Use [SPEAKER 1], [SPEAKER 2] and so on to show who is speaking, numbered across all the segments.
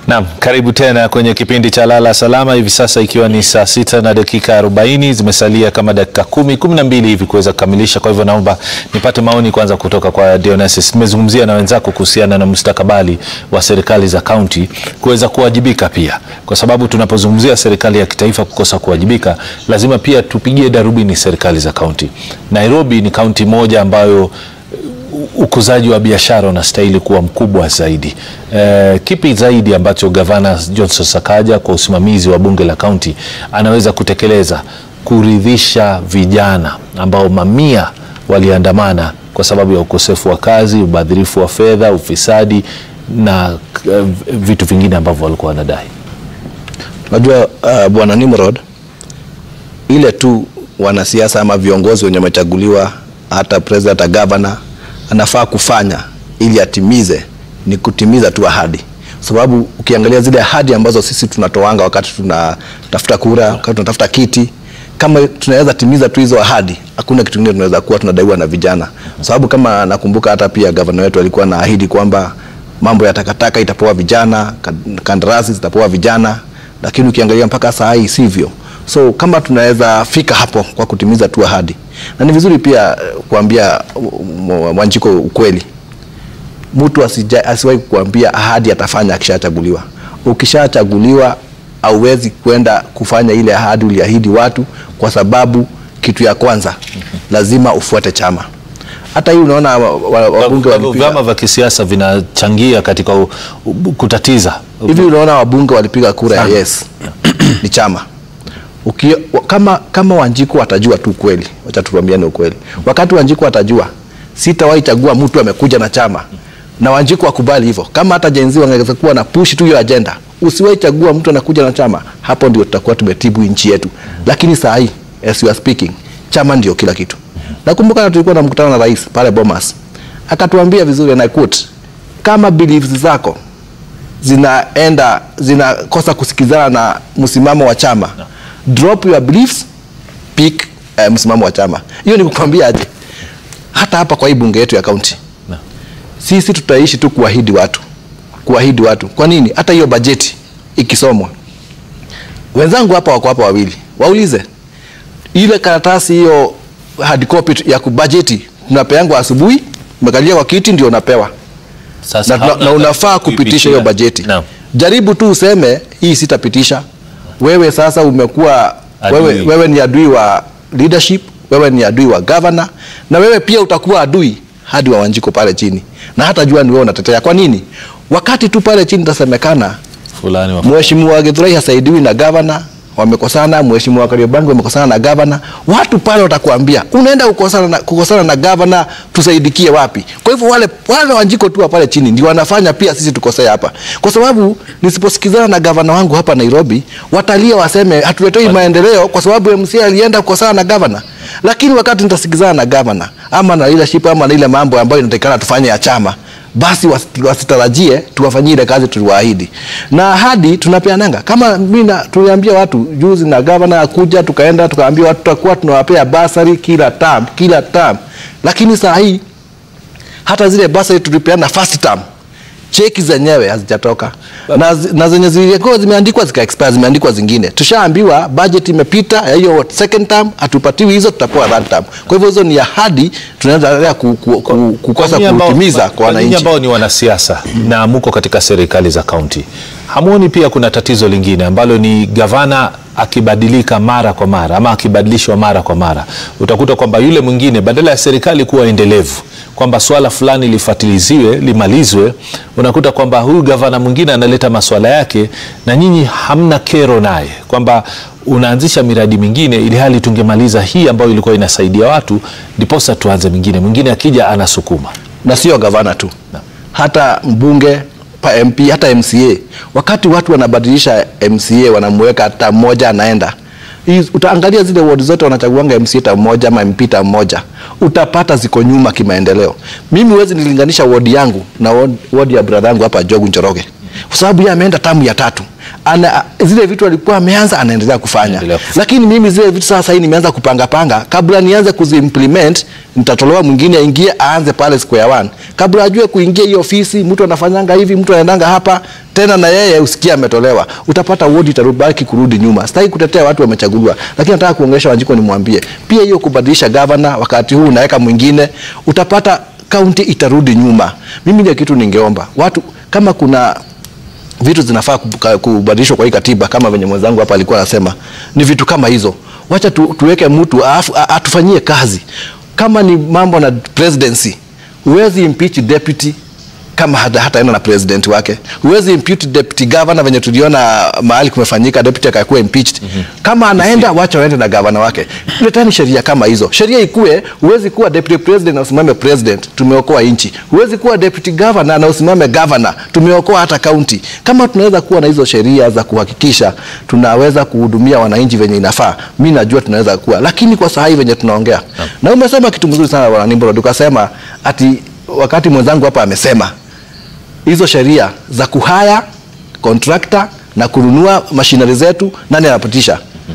[SPEAKER 1] Naam, karibu tena kwenye kipindi cha Lala Salama, hivi sasa ikiwa ni saa sita na dakika 40, zimesalia kama dakika kumi kumi na mbili hivi kuweza kukamilisha. Kwa hivyo naomba nipate maoni kwanza kutoka kwa Dionysus. Nimezungumzia na wenzako kuhusiana na mustakabali wa serikali za kaunti kuweza kuwajibika pia, kwa sababu tunapozungumzia serikali ya kitaifa kukosa kuwajibika, lazima pia tupigie darubini serikali za kaunti. Nairobi ni kaunti moja ambayo ukuzaji wa biashara unastahili kuwa mkubwa zaidi. E, kipi zaidi ambacho gavana Johnson Sakaja kwa usimamizi wa bunge la kaunti anaweza kutekeleza kuridhisha vijana ambao mamia waliandamana kwa sababu ya ukosefu wa kazi, ubadhirifu wa fedha, ufisadi na uh, vitu vingine ambavyo walikuwa wanadai?
[SPEAKER 2] Unajua uh, bwana Nimrod, ile tu wanasiasa ama viongozi wenye wamechaguliwa, hata president, hata governor anafaa kufanya ili atimize ni kutimiza tu ahadi, sababu ukiangalia zile ahadi ambazo sisi tunatoanga wakati tunatafuta kura, wakati tunatafuta kiti, kama tunaweza timiza tu hizo ahadi, hakuna kitu kingine tunaweza kuwa tunadaiwa na vijana, sababu kama nakumbuka hata pia gavana wetu alikuwa anaahidi kwamba mambo ya takataka itapewa vijana, kandarasi zitapewa vijana, lakini ukiangalia mpaka saa hii sivyo. So kama tunaweza fika hapo kwa kutimiza tu ahadi, na ni vizuri pia kuambia Wanjiko ukweli, mtu asiwahi kukuambia ahadi atafanya akishachaguliwa. Ukishachaguliwa hauwezi kwenda kufanya ile ahadi uliahidi watu, kwa sababu kitu ya kwanza lazima ufuate chama. Hata hii unaona wabunge walipiga,
[SPEAKER 1] vyama vya kisiasa vinachangia katika u, u, kutatiza
[SPEAKER 2] hivi. Unaona wabunge walipiga kura ya yes ni chama Uki, kama, kama Wanjiku watajua tu kweli, wacha tuambiane ukweli. Wakati Wanjiku watajua, sitawahi chagua mtu amekuja na chama na Wanjiku wakubali hivyo. Kama hata jenzi wangeweza kuwa na push tu hiyo agenda, usiwahi chagua mtu anakuja na chama, hapo ndio tutakuwa tumetibu nchi yetu. Lakini saa hii as we are speaking, chama ndio kila kitu. Nakumbuka tulikuwa na mkutano na rais pale Bomas, akatuambia vizuri na quote, kama beliefs zako zinaenda zinakosa kusikizana na msimamo wa chama no. Drop your beliefs, pick uh, msimamo wa chama. Hiyo ni kukwambia aje, hata hapa kwa hii bunge yetu ya kaunti no. Sisi tutaishi tu kuahidi watu, kuahidi watu. Kwa nini? Hata hiyo bajeti ikisomwa, wenzangu hapa wako hapa wawili, waulize ile karatasi hiyo hard copy ya kubajeti tunapeangwa asubuhi, umekalia kwa kiti ndio unapewa
[SPEAKER 1] Sasa
[SPEAKER 2] na, na, na unafaa kupitisha hiyo bajeti
[SPEAKER 1] no.
[SPEAKER 2] Jaribu tu useme hii sitapitisha. Wewe sasa umekuwa wewe, wewe ni adui wa leadership, wewe ni adui wa governor, na wewe pia utakuwa adui hadi wa Wanjiko pale chini, na hata jua ni wewe unatetea. Kwa nini? Wakati tu pale chini tasemekana
[SPEAKER 1] fulani
[SPEAKER 2] mheshimiwa Githurai hasaidiwi na governor wamekosana, mheshimiwa Kariobangi wamekosana na gavana, watu pale watakuambia unaenda kukosana na, kukosana na gavana, tusaidikie wapi? Kwa hivyo wale wale Wanjiko tu pale chini ndio wanafanya pia sisi tukosee hapa, kwa sababu nisiposikizana na gavana wangu hapa Nairobi, watalia waseme hatuletoi maendeleo kwa sababu MCA alienda kukosana na gavana. Lakini wakati nitasikizana na gavana ama na leadership ama na ile mambo ambayo inatakikana tufanye ya chama basi wasitarajie tuwafanyie ile kazi tuliwaahidi, na ahadi tunapeananga. Kama mimi tuliambia watu juzi na gavana akuja, tukaenda tukaambia watu tutakuwa tunawapea basari kila term kila term, lakini saa hii hata zile basari tulipeana first term cheki zenyewe hazijatoka na, na zenye zilikuwa zimeandikwa zika expire, zimeandikwa zingine. Tushaambiwa budget imepita ya hiyo second term, hatupatiwi hizo, tutapewa third term. Kwa hivyo hizo ni ahadi tunaendelea ku, ku, ku, kukosa kutimiza kwa wananchi
[SPEAKER 1] ambao ni wanasiasa na muko katika serikali za kaunti. Hamuoni pia kuna tatizo lingine ambalo ni gavana akibadilika mara kwa mara ama akibadilishwa mara kwa mara, utakuta kwamba yule mwingine badala ya serikali kuwa endelevu kwamba swala fulani lifatiliziwe limalizwe, unakuta kwamba huyu gavana mwingine analeta maswala yake na nyinyi hamna kero naye, kwamba unaanzisha miradi mingine ili hali tungemaliza hii ambayo ilikuwa inasaidia watu, ndiposa tuanze mingine. Mwingine akija anasukuma,
[SPEAKER 2] na sio gavana tu na, hata mbunge pa MP hata MCA. Wakati watu wanabadilisha MCA wanamweka hata mmoja anaenda utaangalia zile ward zote wanachaguanga MCA ta mmoja ama MP ta mmoja, utapata ziko nyuma kimaendeleo. Mimi huwezi nilinganisha ward yangu na ward, ward ya brother yangu hapa Jogu Njoroge, kwa sababu yeye ameenda tamu ya tatu ana, zile vitu alikuwa ameanza anaendelea kufanya
[SPEAKER 1] Anaendelea kufanya.
[SPEAKER 2] lakini mimi zile vitu sasa hii nimeanza kupanga panga kabla nianze kuziimplement nitatolewa mwingine aingie aanze pale square one kabla ajue kuingia hiyo ofisi mtu anafanyanga hivi mtu anaendanga hapa tena na yeye usikia ametolewa utapata wodi itarubaki kurudi nyuma sitaki kutetea watu wamechaguliwa lakini nataka kuongelesha Wanjiko nimwambie pia hiyo kubadilisha gavana wakati huu unaweka mwingine utapata kaunti itarudi nyuma mimi ndio kitu ningeomba watu kama kuna vitu zinafaa kubuka- kubadilishwa kwa hii katiba kama venye mwenzangu hapa alikuwa anasema ni vitu kama hizo wacha tu, tuweke mtu afu- a- atufanyie kazi kama ni mambo na presidency huwezi impeach deputy kama hata hataenda na president wake huwezi impeach deputy governor venye tuliona mahali kumefanyika deputy akakuwa impeached kama anaenda wacha waende na gavana wake letani sheria kama hizo sheria ikue huwezi kuwa deputy president na usimame president tumeokoa nchi huwezi kuwa deputy governor na usimame governor tumeokoa hata county kama tunaweza kuwa na hizo sheria za kuhakikisha tunaweza kuhudumia wananchi venye inafaa mi najua tunaweza kuwa lakini kwa saa hii venye tunaongea na umesema kitu mzuri sana bwana Nimrod ukasema ati wakati mwenzangu hapa amesema hizo sheria za kuhaya contractor na kununua mashinari zetu nani anapitisha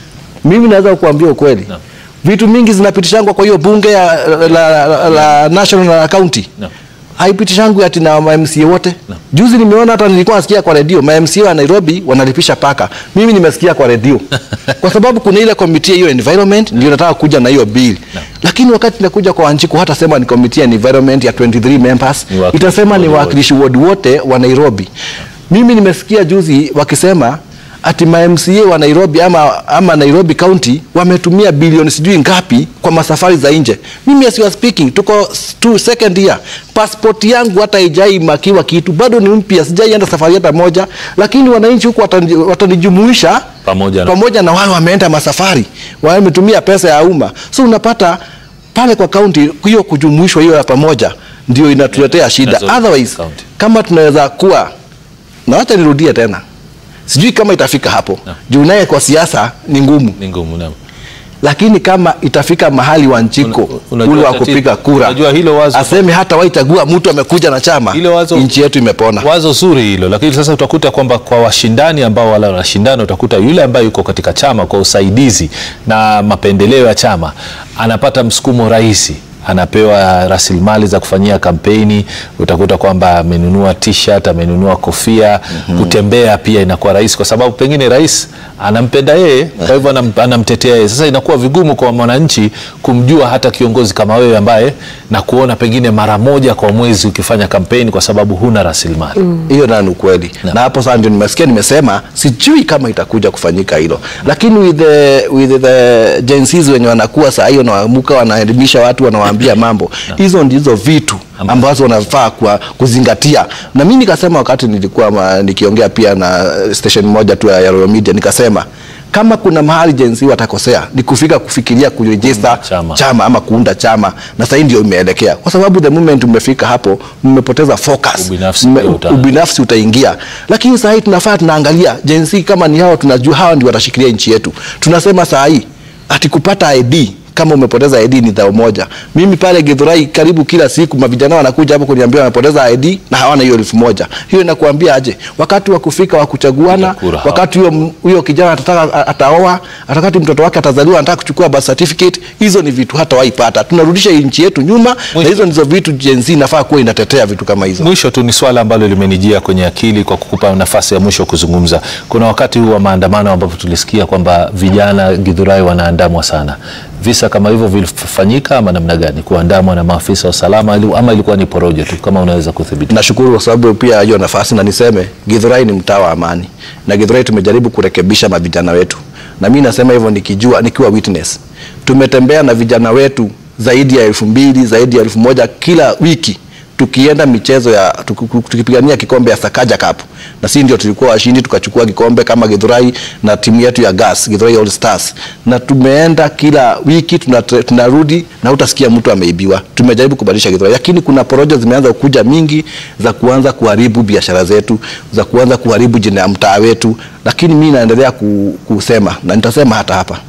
[SPEAKER 2] mimi naweza kukuambia ukweli
[SPEAKER 1] Naam.
[SPEAKER 2] vitu mingi zinapitishangwa kwa hiyo bunge ya, la, la, la, la national na county
[SPEAKER 1] Naam.
[SPEAKER 2] haipitishangu ati na mamca wote juzi nimeona hata nilikuwa nasikia kwa redio mamca wa nairobi wanalipisha paka mimi nimesikia kwa redio kwa sababu kuna ile komiti hiyo environment ndio nataka kuja na hiyo bill lakini wakati nakuja kwa wanjiko hata sema ni komiti ya environment ya 23 members
[SPEAKER 1] Ni wawakilishi
[SPEAKER 2] itasema ni
[SPEAKER 1] ward
[SPEAKER 2] wawakilishi ward wote wa nairobi mimi nimesikia juzi wakisema ati mamca wa nairobi ama, ama nairobi county wametumia bilioni sijui ngapi kwa masafari za nje mimi as you are speaking tuko tu second year passport yangu hata ijai makiwa kitu bado ni mpya sijaienda safari hata moja lakini wananchi huku watani- watanijumuisha
[SPEAKER 1] Pamoja na-
[SPEAKER 2] pamoja na wale wameenda masafari wametumia pesa ya umma so unapata pale kwa kaunti hiyo kujumuishwa hiyo ya pamoja ndio inatuletea shida
[SPEAKER 1] Inazo-
[SPEAKER 2] otherwise
[SPEAKER 1] county.
[SPEAKER 2] kama tunaweza kuwa na wacha nirudie tena sijui kama itafika hapo
[SPEAKER 1] No.
[SPEAKER 2] juu naye kwa siasa ni ngumu
[SPEAKER 1] ni ngumu naam.
[SPEAKER 2] lakini kama itafika mahali Wanjiko
[SPEAKER 1] Una- unajua
[SPEAKER 2] ule wa
[SPEAKER 1] tatizo-
[SPEAKER 2] kupiga kura
[SPEAKER 1] unajua hilo wazo-
[SPEAKER 2] aseme hata waichagua mtu amekuja na chama
[SPEAKER 1] Hilo wazo-
[SPEAKER 2] nchi yetu imepona
[SPEAKER 1] wazo zuri hilo lakini sasa utakuta kwamba kwa washindani ambao wala wanashindana utakuta yule ambaye yuko katika chama kwa usaidizi na mapendeleo ya chama anapata msukumo rahisi anapewa rasilimali za kufanyia kampeni utakuta kwamba amenunua t-shirt amenunua kofia kutembea pia inakuwa rahisi kwa sababu pengine rais anampenda yeye kwa hivyo anam, anamtetea yeye sasa inakuwa vigumu kwa mwananchi kumjua hata kiongozi kama wewe ambaye na kuona pengine mara moja kwa mwezi ukifanya kampeni kwa sababu huna rasilimali
[SPEAKER 2] hiyo nayo ni ukweli na hapo sasa ndio nimesikia nimesema sijui kama itakuja kufanyika hilo lakini with the, with the Gen Zs wenye wanakuwa saa hiyo wanaamuka wanaelimisha watu wanawaambia mambo hizo ndizo vitu ambazo wanafaa kwa kuzingatia na mi nikasema wakati nilikuwa ma, nikiongea pia na station moja tu ya Royal Media nikasema kama kuna mahali Gen Z watakosea ni kufika kufikiria kurejista
[SPEAKER 1] Chama.
[SPEAKER 2] chama ama kuunda chama na sahii ndio imeelekea kwa sababu the moment umefika hapo mmepoteza focus
[SPEAKER 1] Ubinafsi
[SPEAKER 2] Mme-
[SPEAKER 1] pia uta-
[SPEAKER 2] ubinafsi utaingia lakini saa hii tunafaa tunaangalia jensi kama ni hao tunajua hawa ndio watashikilia nchi yetu tunasema saa hii ati kupata id kama umepoteza ID ni dhao moja. Mimi pale Githurai karibu kila siku mavijana wanakuja hapo kuniambia wamepoteza ID na hawana hiyo elfu moja. Hiyo inakuambia aje? Wakati wa kufika wa kuchaguana,
[SPEAKER 1] Kupiga kura hapo.
[SPEAKER 2] wakati huyo huyo kijana atataka ataoa, atakati mtoto wake atazaliwa anataka kuchukua birth certificate, hizo ni vitu hata waipata. Tunarudisha nchi yetu nyuma na
[SPEAKER 1] Mwisho.
[SPEAKER 2] hizo ndizo vitu Gen Z inafaa kuwa inatetea vitu kama hizo.
[SPEAKER 1] Mwisho tu ni swala ambalo limenijia kwenye akili kwa kukupa nafasi ya mwisho kuzungumza. Kuna wakati huu wa maandamano ambapo tulisikia kwamba vijana Githurai wanaandamwa sana. Visa kama hivyo vilifanyika ama namna gani? Kuandamwa na maafisa wa usalama ili- ama ilikuwa ni porojo tu, kama unaweza kudhibiti?
[SPEAKER 2] Nashukuru kwa sababu pia hiyo nafasi, na niseme Githurai ni mtaa wa amani, na Githurai tumejaribu kurekebisha mavijana wetu, na mimi nasema hivyo nikijua, nikiwa witness. Tumetembea na vijana wetu zaidi ya elfu mbili zaidi ya elfu moja kila wiki tukienda michezo ya tuku- tukipigania kikombe ya Sakaja Cup na sisi ndio tulikuwa washindi, tukachukua kikombe kama Githurai na timu yetu ya Gas Githurai All Stars, na tumeenda kila wiki tunatre- tunarudi na utasikia mtu ameibiwa. Tumejaribu kubadilisha Githurai, lakini kuna porojo zimeanza kuja mingi za kuanza kuharibu biashara zetu, za kuanza kuharibu jina ya mtaa wetu, lakini mimi naendelea ku, kusema na nitasema hata hapa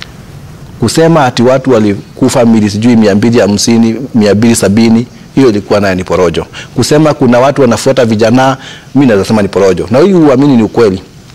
[SPEAKER 2] kusema ati watu walikufa mili sijui mia mbili hamsini mia mbili sabini hiyo ilikuwa nayo ni porojo. Kusema kuna watu wanafuata vijana, mi naweza sema ni porojo, na hii uamini ni ukweli.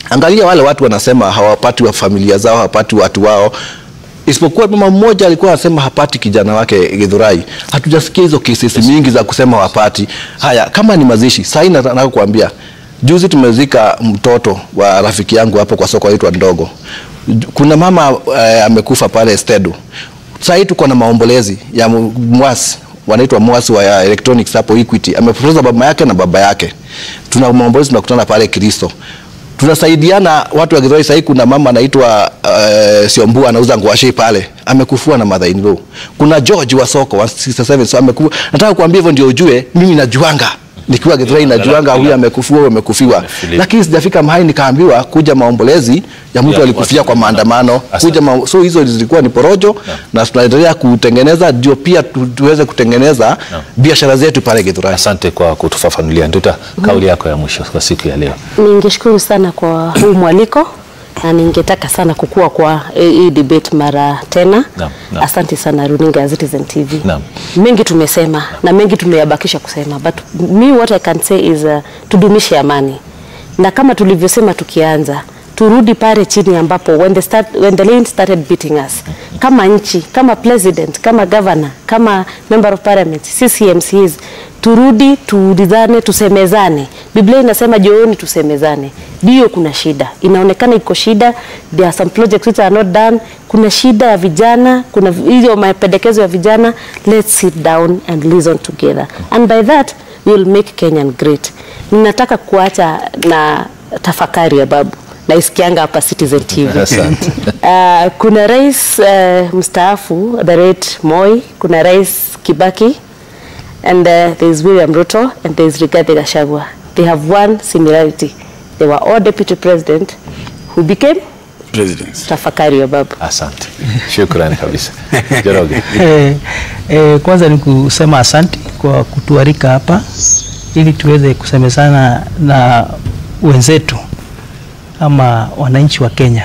[SPEAKER 2] Angalia wale watu wanasema hawapati wa familia zao, hawapati watu wao isipokuwa mama mmoja alikuwa anasema hapati kijana wake Githurai. Hatujasikia hizo kesi mingi za kusema hawapati. Haya, kama ni mazishi, sasa hivi nataka kuambia, juzi tumezika mtoto wa rafiki yangu hapo kwa soko aitwa Ndogo. Kuna mama eh, amekufa pale Stedo. Sasa hivi tuko na maombolezi ya mu- mwasi wanaitwa mwasi wa ya electronics hapo Equity. Amepoteza baba yake na baba yake. Tuna maombolezi tunakutana pale Kristo tunasaidiana watu wa Githurai. Sahii kuna mama anaitwa uh, Siombua anauza ngwashi pale, amekufua na mother in law. Kuna George wa soko wa 67 so amekufa. Nataka kuambia hivyo ndio ujue mimi najuanga nikiwa Githurai najuanga huyu amekufua huyu amekufiwa,
[SPEAKER 1] Philip.
[SPEAKER 2] lakini sijafika mahali nikaambiwa kuja maombolezi ya mtu
[SPEAKER 1] Ya,
[SPEAKER 2] alikufia
[SPEAKER 1] watu
[SPEAKER 2] kwa maandamano
[SPEAKER 1] Asante.
[SPEAKER 2] kuja ma, so hizo zilikuwa ni porojo na tunaendelea kutengeneza ndio pia tu, tuweze kutengeneza biashara zetu pale Githurai.
[SPEAKER 1] Asante kwa kutufafanulia. Nduta, kauli yako ya mwisho kwa siku ya leo.
[SPEAKER 3] Ningeshukuru sana kwa huu mwaliko na ningetaka sana kukua kwa eh, hii debate mara tena.
[SPEAKER 1] Naam, naam.
[SPEAKER 3] Asante sana runinga ya Citizen TV.
[SPEAKER 1] Naam.
[SPEAKER 3] Mengi tumesema na mengi tumeyabakisha kusema, but me what I can say is uh, tudumishe amani, na kama tulivyosema tukianza turudi pale chini ambapo when the, start, when the lane started beating us kama nchi kama president kama governor kama member of parliament sisi MCs turudi tuulizane tusemezane biblia inasema jioni tusemezane ndio kuna shida inaonekana iko shida there are some projects which are not done kuna shida ya vijana kuna hiyo mapendekezo ya vijana let's sit down and listen together and by that we will make Kenyan great ninataka kuacha na tafakari ya babu naisikianga hapa Citizen TV
[SPEAKER 1] Asante.
[SPEAKER 3] Uh, kuna rais uh, mstaafu the late Moi, kuna rais Kibaki and uh, there is William Ruto and there is Rigathi Gachagua. They have one similarity. They were all deputy president who became
[SPEAKER 4] presidents.
[SPEAKER 3] tafakari ya babu.
[SPEAKER 1] Asante, shukrani kabisa. Joroge.
[SPEAKER 5] Eh, eh, kwanza ni kusema asante kwa kutuarika hapa ili tuweze kusemezana na wenzetu ama wananchi wa Kenya.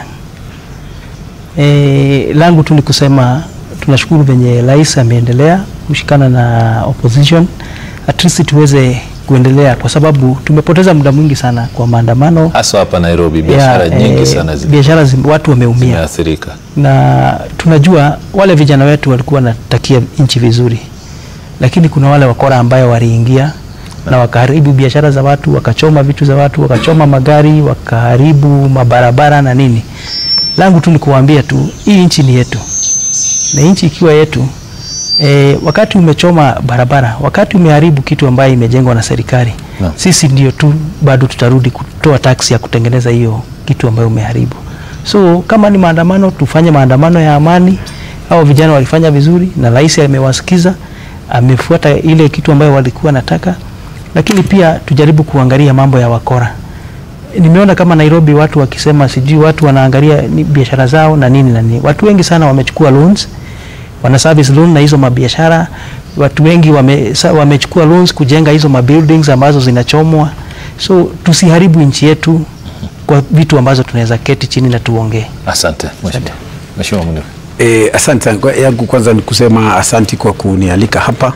[SPEAKER 5] E, langu tu ni kusema tunashukuru venye rais ameendelea kushikana na opposition at least tuweze kuendelea kwa sababu tumepoteza muda mwingi sana kwa maandamano
[SPEAKER 1] Hasa hapa Nairobi biashara
[SPEAKER 5] ya,
[SPEAKER 1] nyingi
[SPEAKER 5] eh,
[SPEAKER 1] sana zi-
[SPEAKER 5] biashara zime- watu wameumia
[SPEAKER 1] zimeathirika.
[SPEAKER 5] na tunajua wale vijana wetu walikuwa wanatakia nchi vizuri, lakini kuna wale wakora ambayo waliingia na wakaharibu biashara za watu, wakachoma vitu za watu, wakachoma magari, wakaharibu mabarabara na nini. Langu tu ni kuwaambia tu hii nchi ni yetu, na nchi ikiwa yetu e, wakati umechoma barabara, wakati umeharibu kitu ambayo imejengwa na serikali
[SPEAKER 1] Naam.
[SPEAKER 5] sisi ndio tu bado tutarudi kutoa taksi ya kutengeneza hiyo kitu ambayo umeharibu. So kama ni maandamano, tufanye maandamano ya amani. Hao vijana walifanya vizuri na rais amewasikiza, amefuata ile kitu ambayo walikuwa nataka, lakini pia tujaribu kuangalia mambo ya wakora. Nimeona kama Nairobi watu wakisema sijui watu wanaangalia ni biashara zao na nini na nini. Watu wengi sana wamechukua loans, wana service loan na hizo mabiashara. Watu wengi wame, sa- wamechukua loans kujenga hizo mabuildings ambazo zinachomwa. So tusiharibu nchi yetu kwa vitu ambazo tunaweza keti chini na tuongee.
[SPEAKER 1] Asante mheshimiwa. Mheshimiwa Munir.
[SPEAKER 4] E, asante Kwa- yangu kwanza ni kusema asanti kwa kunialika hapa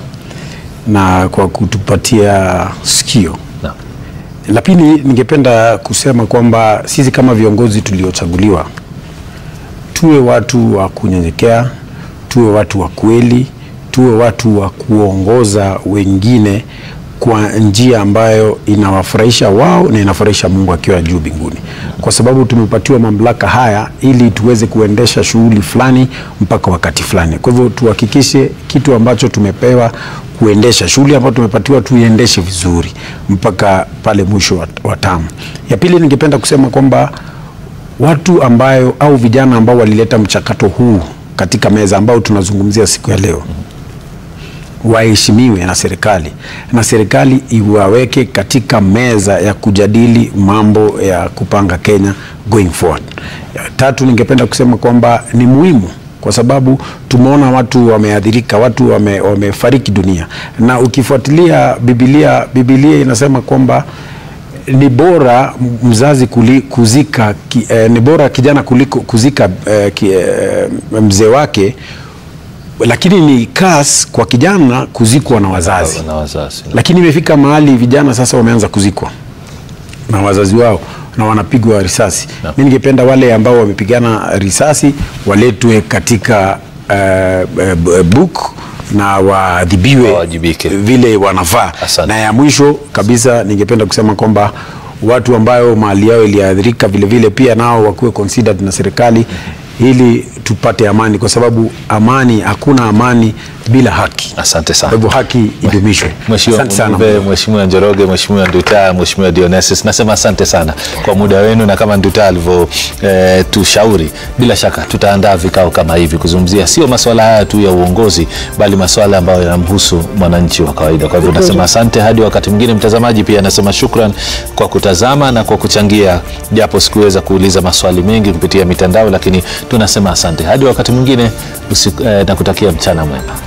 [SPEAKER 4] na kwa kutupatia sikio.
[SPEAKER 1] Naam.
[SPEAKER 4] La pili ningependa kusema kwamba sisi kama viongozi tuliochaguliwa tuwe watu wa kunyenyekea, tuwe watu wa kweli, tuwe watu wa kuongoza wengine kwa njia ambayo inawafurahisha wao na inafurahisha Mungu akiwa juu mbinguni, kwa sababu tumepatiwa mamlaka haya ili tuweze kuendesha shughuli fulani mpaka wakati fulani. Kwa hivyo tuhakikishe kitu ambacho tumepewa kuendesha shughuli ambayo tumepatiwa tuiendeshe vizuri mpaka pale mwisho wa, wa tamu. Ya pili ningependa kusema kwamba watu ambayo au vijana ambao walileta mchakato huu katika meza ambao tunazungumzia siku ya leo waheshimiwe na serikali na serikali iwaweke katika meza ya kujadili mambo ya kupanga Kenya going forward. Ya Tatu, ningependa kusema kwamba ni muhimu kwa sababu tumeona watu wameathirika, watu wame, wamefariki dunia, na ukifuatilia Biblia, Biblia inasema kwamba ni bora mzazi kuli, kuzika ki, eh, ni bora kijana kuliko kuzika eh, ki, eh, mzee wake, lakini ni kas kwa kijana kuzikwa na wazazi
[SPEAKER 1] Na wazazi.
[SPEAKER 4] lakini imefika mahali vijana sasa wameanza kuzikwa na wazazi wao. na wanapigwa risasi. Mi ningependa wale ambao wamepigana risasi waletwe katika uh, uh, book na waadhibiwe
[SPEAKER 1] Wawajibike.
[SPEAKER 4] vile wanafaa.
[SPEAKER 1] Asante.
[SPEAKER 4] Na ya mwisho kabisa ningependa kusema kwamba watu ambayo mali yao iliathirika vile vile pia nao wakuwe considered na serikali ili tupate amani, kwa sababu amani, hakuna amani bila haki.
[SPEAKER 1] Asante sana.
[SPEAKER 4] Kwa hivyo haki idumishwe.
[SPEAKER 1] Mheshimiwa
[SPEAKER 4] Asante sana.
[SPEAKER 1] Mjumbe, Mheshimiwa Njoroge, Mheshimiwa Nduta, Mheshimiwa Dionysus, nasema asante sana kwa muda wenu, na kama Nduta alivyo eh, tushauri, bila shaka tutaandaa vikao kama hivi kuzungumzia sio masuala haya tu ya uongozi, bali masuala ambayo yanamhusu mwananchi wa kawaida. Kwa hivyo nasema asante hadi wakati mwingine. Mtazamaji pia nasema shukran kwa kutazama na kwa kuchangia, japo sikuweza kuuliza maswali mengi kupitia mitandao, lakini tunasema asante hadi wakati mwingine usiku, eh, na kutakia mchana mwema.